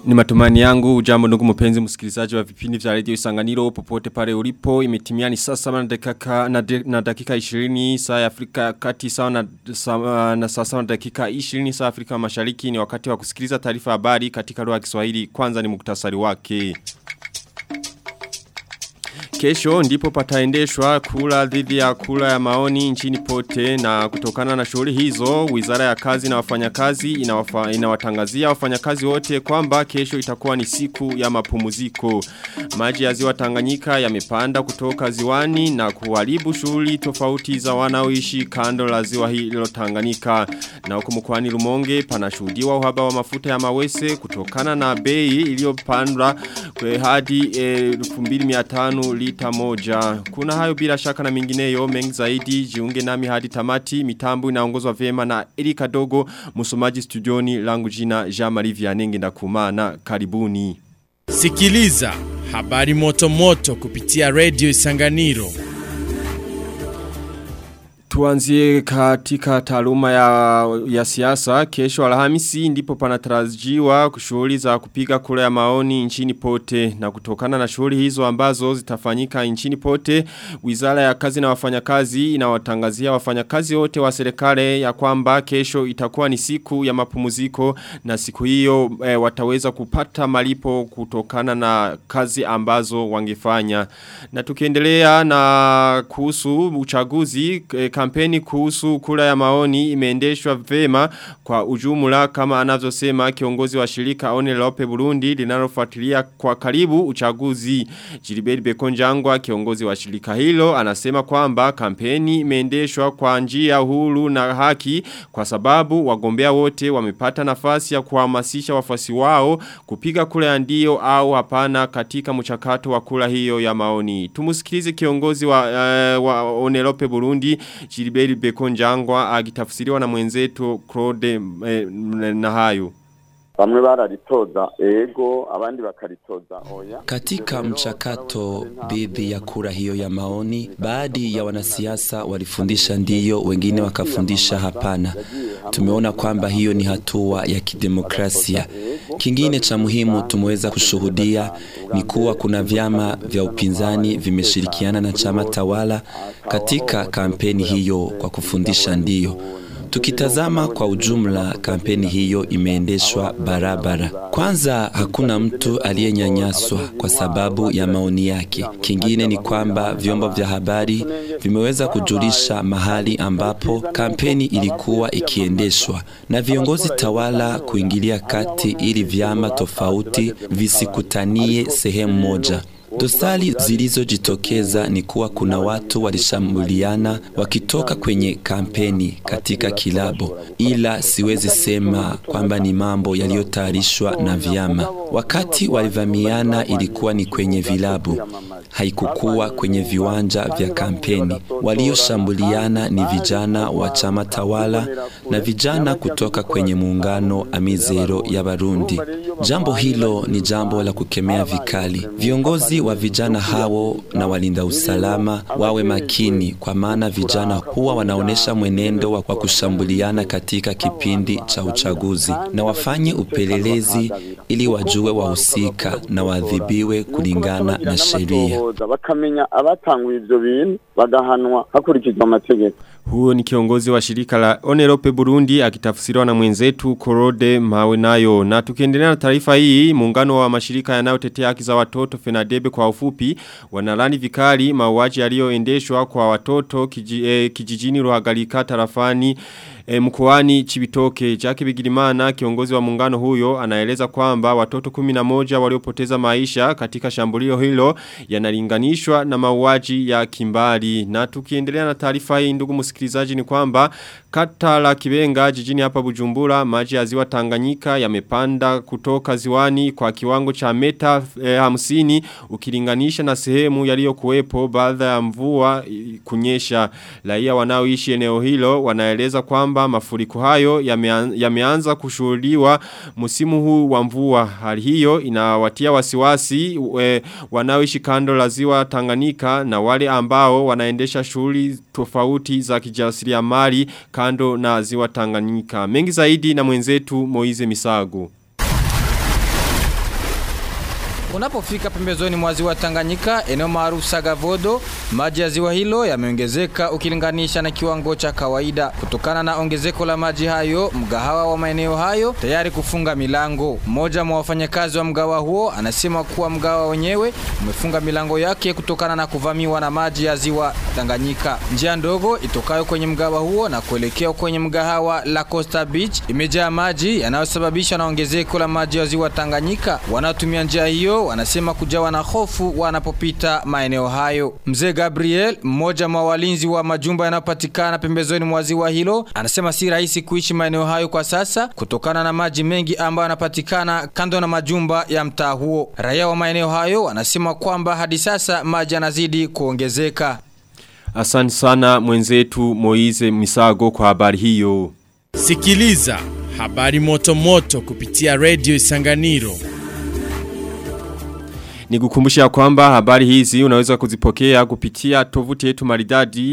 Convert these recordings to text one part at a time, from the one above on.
Ni matumani yangu ujambo ndugu mpenzi msikilizaji wa vipindi vya radio Isanganiro popote pale ulipo imetimia ni saa saba na dakika na, de, na dakika 20 saa ya Afrika kati sawa na, sa, na saa saba na dakika 20 saa Afrika Mashariki ni wakati wa kusikiliza taarifa habari katika lugha ya Kiswahili kwanza ni muktasari wake. Kesho ndipo pataendeshwa kula dhidi ya kula ya maoni nchini pote na kutokana na shughuli hizo wizara ya kazi na wafanyakazi inawafa, inawatangazia wafanyakazi wote kwamba kesho itakuwa ni siku ya mapumziko. Maji ya ziwa Tanganyika yamepanda kutoka ziwani na kuharibu shughuli tofauti za wanaoishi kando la ziwa hilo Tanganyika. Na huko mkoani Rumonge panashuhudiwa uhaba wa mafuta ya mawese kutokana na bei iliyopandwa hadi 2500 lita moja. Kuna hayo bila shaka na mingineyo mengi zaidi jiunge nami hadi tamati mitambo inaongozwa vyema na Erika Dogo msomaji studioni langu jina Jean Marie Vianenge ndakumana karibuni. Sikiliza habari moto moto kupitia Radio Isanganiro. Tuanzie katika taaluma ya, ya siasa kesho alhamisi ndipo panatarajiwa shughuli za kupiga kura ya maoni nchini pote na kutokana na shughuli hizo ambazo zitafanyika nchini pote Wizara ya kazi na wafanyakazi inawatangazia wafanyakazi wote wa serikali ya kwamba kesho itakuwa ni siku ya mapumziko na siku hiyo e, wataweza kupata malipo kutokana na kazi ambazo wangefanya na tukiendelea na kuhusu uchaguzi e, kampeni kuhusu kura ya maoni imeendeshwa vema kwa ujumla kama anavyosema kiongozi wa shirika One Lope Burundi linalofuatilia kwa karibu uchaguzi. Jiliberi Bekonjangwa kiongozi wa shirika hilo anasema kwamba kampeni imeendeshwa kwa njia huru na haki kwa sababu wagombea wote wamepata nafasi ya kuhamasisha wafuasi wao kupiga kura ya ndio au hapana katika mchakato wa kura hiyo ya maoni. Tumusikilize kiongozi wa, uh, wa One Lope Burundi Gilbert Bekonjangwa agitafsiriwa na mwenzetu Claude eh, Nahayo bamwe bararitoza ego abandi bakaritoza oya. Katika mchakato dhidi ya kura hiyo ya maoni, baadhi ya wanasiasa walifundisha ndiyo, wengine wakafundisha hapana. Tumeona kwamba hiyo ni hatua ya kidemokrasia. Kingine cha muhimu tumeweza kushuhudia ni kuwa kuna vyama vya upinzani vimeshirikiana na chama tawala katika kampeni hiyo kwa kufundisha ndiyo. Tukitazama kwa ujumla kampeni hiyo imeendeshwa barabara. Kwanza hakuna mtu aliyenyanyaswa kwa sababu ya maoni yake. Kingine ni kwamba vyombo vya habari vimeweza kujulisha mahali ambapo kampeni ilikuwa ikiendeshwa na viongozi tawala kuingilia kati ili vyama tofauti visikutanie sehemu moja. Dosari zilizojitokeza ni kuwa kuna watu walishambuliana wakitoka kwenye kampeni katika kilabo, ila siwezi sema kwamba ni mambo yaliyotayarishwa na vyama. Wakati walivamiana ilikuwa ni kwenye vilabu, haikukuwa kwenye viwanja vya kampeni. Walioshambuliana ni vijana wa chama tawala na vijana kutoka kwenye muungano Amizero ya Barundi. Jambo hilo ni jambo la kukemea vikali. Viongozi wa vijana hao na walinda usalama wawe makini, kwa maana vijana huwa wanaonesha mwenendo wa kushambuliana katika kipindi cha uchaguzi, na wafanye upelelezi ili wajue wahusika na waadhibiwe kulingana na sheria. Bakamenya abatanguye ivyo bintu bagahanwa hakurikizwa amategeko. Huo ni kiongozi wa shirika la Onerope Burundi akitafsiriwa na mwenzetu Korode Mawe nayo. Na tukiendelea na taarifa hii, muungano wa mashirika yanayotetea haki za watoto Fenadebe kwa ufupi wanalani vikali mauaji yaliyoendeshwa kwa watoto kiji, eh, kijijini Ruhagarika tarafani E, mkoani Chibitoke Jackie Bigirimana kiongozi wa muungano huyo anaeleza kwamba watoto 11 waliopoteza maisha katika shambulio hilo yanalinganishwa na mauaji ya kimbali na tukiendelea na taarifa hii ndugu msikilizaji ni kwamba kata la Kibenga jijini hapa Bujumbura maji ya ziwa Tanganyika yamepanda kutoka ziwani kwa kiwango cha meta e, hamsini ukilinganisha na sehemu yaliyokuwepo baada ya mvua kunyesha raia wanaoishi eneo hilo wanaeleza kwamba mafuriko hayo yameanza ya kushuhudiwa msimu huu wa mvua. Hali hiyo inawatia wasiwasi e, wanaoishi kando la ziwa Tanganyika na wale ambao wanaendesha shughuli tofauti za kijasiriamali kando na ziwa Tanganyika. Mengi zaidi na mwenzetu Moize Misago. Unapofika pembezoni mwa ziwa Tanganyika, eneo maarufu Sagavodo, maji ya ziwa hilo yameongezeka ukilinganisha na kiwango cha kawaida. Kutokana na ongezeko la maji hayo, mgahawa wa maeneo hayo tayari kufunga milango. Mmoja mwa wafanyakazi wa mgahawa huo anasema kuwa mgahawa wenyewe umefunga milango yake kutokana na kuvamiwa na maji ya ziwa Tanganyika. Njia ndogo itokayo kwenye mgahawa huo na kuelekea kwenye mgahawa la Costa Beach imejaa maji yanayosababishwa na ongezeko la maji ya ziwa Tanganyika. Wanaotumia njia hiyo wanasema kujawa na hofu wanapopita maeneo hayo. Mzee Gabriel, mmoja mwa walinzi wa majumba yanayopatikana pembezoni mwa ziwa hilo, anasema si rahisi kuishi maeneo hayo kwa sasa kutokana na maji mengi ambayo yanapatikana kando na majumba ya mtaa huo. Raia wa maeneo hayo wanasema kwamba hadi sasa maji yanazidi kuongezeka. Asante sana mwenzetu Moize Misago kwa habari hiyo. Sikiliza habari moto moto kupitia Radio Isanganiro. Nikukumbusha kwamba habari hizi unaweza kuzipokea kupitia tovuti yetu maridadi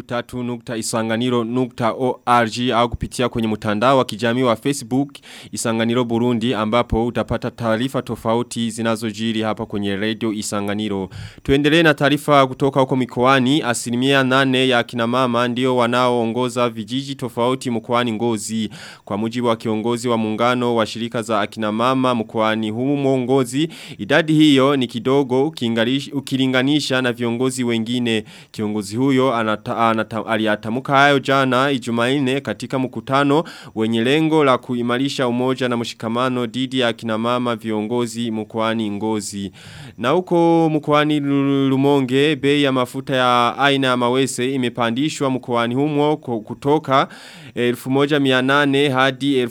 w3.isanganiro.org au kupitia kwenye mtandao wa kijamii wa Facebook Isanganiro Burundi ambapo utapata taarifa tofauti zinazojiri hapa kwenye radio Isanganiro. Tuendelee na taarifa kutoka huko mikoani asilimia nane ya kina mama ndio wanaoongoza vijiji tofauti mkoani Ngozi kwa mujibu wa kiongozi wa muungano wa shirika za akina mama mkoani humo Ngozi idadi hiyo ni kidogo ukilinganisha na viongozi wengine. Kiongozi huyo anata, anata, aliatamuka hayo jana ijumaine katika mkutano wenye lengo la kuimarisha umoja na mshikamano didi ya kina mama viongozi mkoani ngozi. Na huko mkoani lumonge bei ya mafuta ya aina ya mawese imepandishwa mkoani humo kutoka 1800 hadi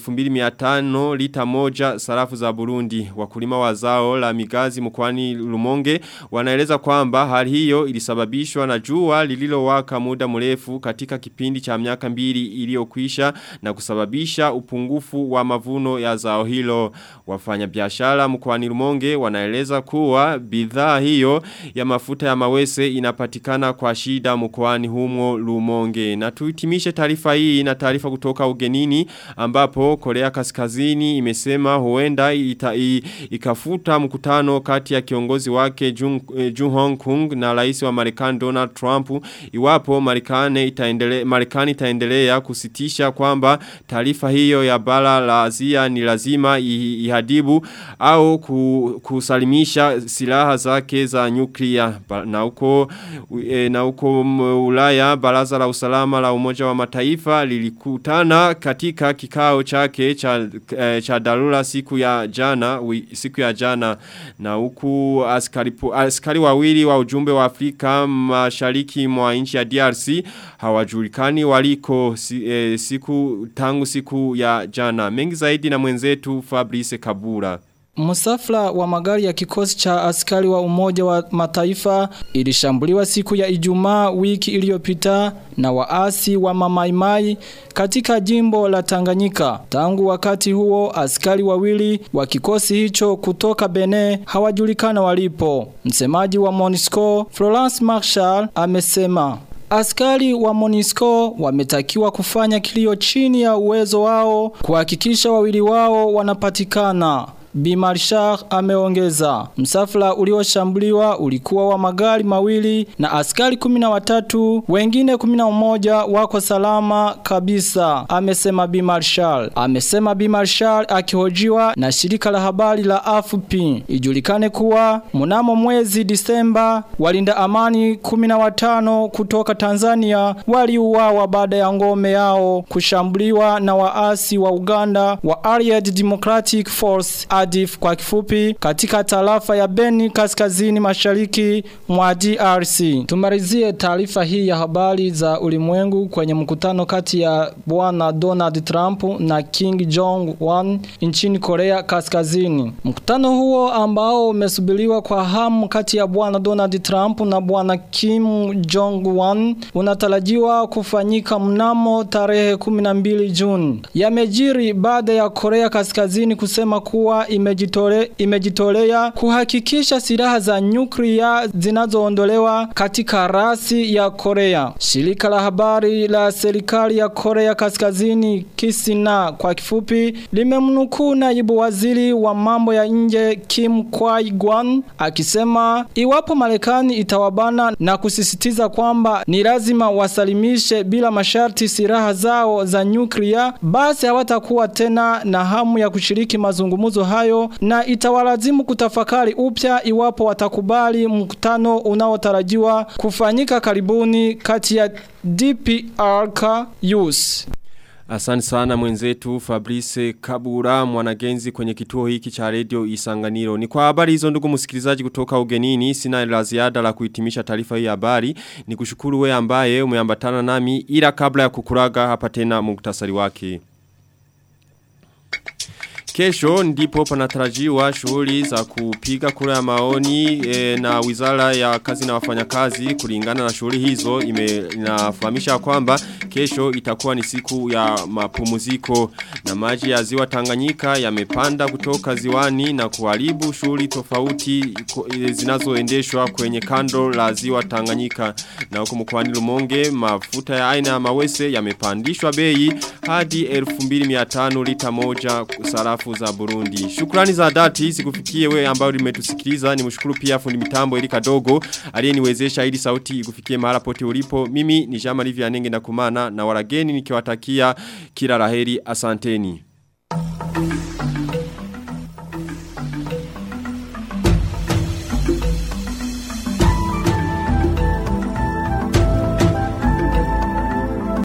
2500 lita moja sarafu za Burundi. Wakulima wa zao la migazi mkoani Lumonge wanaeleza kwamba hali hiyo ilisababishwa na jua lililowaka muda mrefu katika kipindi cha miaka mbili iliyokwisha na kusababisha upungufu wa mavuno ya zao hilo. Wafanya biashara mkoani Lumonge wanaeleza kuwa bidhaa hiyo ya mafuta ya mawese inapatikana kwa shida mkoani humo Lumonge. Na tuhitimishe taarifa hii na taarifa kutoka ugenini ambapo Korea Kaskazini imesema huenda ita, i, ikafuta mkutano kati ya kiongozi wake Jung, eh, Jung Hong Kong na rais wa Marekani Donald Trump iwapo Marekani itaendelea Marekani itaendelea kusitisha kwamba taarifa hiyo ya bara la Asia ni lazima ihadibu au kusalimisha silaha zake za nyuklia na huko e, na huko Ulaya baraza la usalama la umoja wa mataifa lilikutana katika kikao chake cha e, cha dharura siku ya jana wi, siku ya jana na huku askari askari wawili wa ujumbe wa Afrika mashariki mwa nchi ya DRC hawajulikani waliko si, e, siku tangu siku ya jana mengi zaidi na mwenzetu Fabrice Kabura Musafla wa magari ya kikosi cha askari wa umoja wa mataifa ilishambuliwa siku ya ijumaa wiki iliyopita na waasi wa mamaimai katika jimbo la Tanganyika. Tangu wakati huo askari wawili wa kikosi hicho kutoka Bene hawajulikana walipo. Msemaji wa Monisco Florence Marshall amesema Askari wa Monisco wametakiwa kufanya kilio chini ya uwezo wao kuhakikisha wawili wao wanapatikana. Bimarshar ameongeza. Msafara ulioshambuliwa ulikuwa wa magari mawili na askari kumina watatu, wengine kumina umoja wako salama kabisa, amesema Bimarshal. Amesema Bimarshal akihojiwa na shirika la habari la AFP. Ijulikane kuwa mnamo mwezi Disemba walinda amani kumina watano kutoka Tanzania waliuawa baada ya ngome yao kushambuliwa na waasi wa Uganda wa Allied Democratic Force ADF kwa kifupi katika tarafa ya Beni kaskazini mashariki mwa DRC. Tumalizie taarifa hii ya habari za ulimwengu kwenye mkutano kati ya bwana Donald Trump na King Jong Un nchini Korea Kaskazini. Mkutano huo ambao umesubiriwa kwa hamu kati ya bwana Donald Trump na bwana Kim Jong Un unatarajiwa kufanyika mnamo tarehe 12 Juni. Yamejiri baada ya Korea Kaskazini kusema kuwa imejitole, imejitolea kuhakikisha silaha za nyuklia zinazoondolewa katika rasi ya Korea. Shirika la habari la serikali ya Korea Kaskazini Kisina kwa kifupi limemnukuu naibu waziri wa mambo ya nje Kim Kwai-gwan akisema iwapo Marekani itawabana na kusisitiza kwamba ni lazima wasalimishe bila masharti silaha zao za nyuklia basi hawatakuwa tena na hamu ya kushiriki mazungumzo hayo na itawalazimu kutafakari upya iwapo watakubali mkutano unaotarajiwa kufanyika karibuni kati ya DPRK US. Asante sana mwenzetu Fabrice Kabura mwanagenzi kwenye kituo hiki cha radio Isanganiro. Ni kwa habari hizo ndugu msikilizaji kutoka ugenini sina la ziada la kuhitimisha taarifa hii habari. Ni kushukuru we ambaye umeambatana nami ila kabla ya kukuraga hapa tena muktasari wake. Kesho ndipo panatarajiwa shughuli za kupiga kura ya maoni e, na wizara ya kazi na wafanyakazi kulingana na shughuli hizo ime, inafahamisha kwamba kesho itakuwa ni siku ya mapumziko na maji ya ziwa Tanganyika yamepanda kutoka ziwani na kuharibu shughuli tofauti zinazoendeshwa kwenye kando la ziwa Tanganyika na huko mkoani Lumonge mafuta ya aina ya mawese yamepandishwa bei hadi 2500 lita moja sarafu za Burundi. Shukrani za dhati zikufikie we ambao limetusikiliza. Ni mshukuru pia fundi mitambo ili kadogo aliyeniwezesha ili sauti ikufikie mahala pote ulipo. Mimi ni Jama Livia Nenge na kumana na warageni nikiwatakia kila laheri asanteni.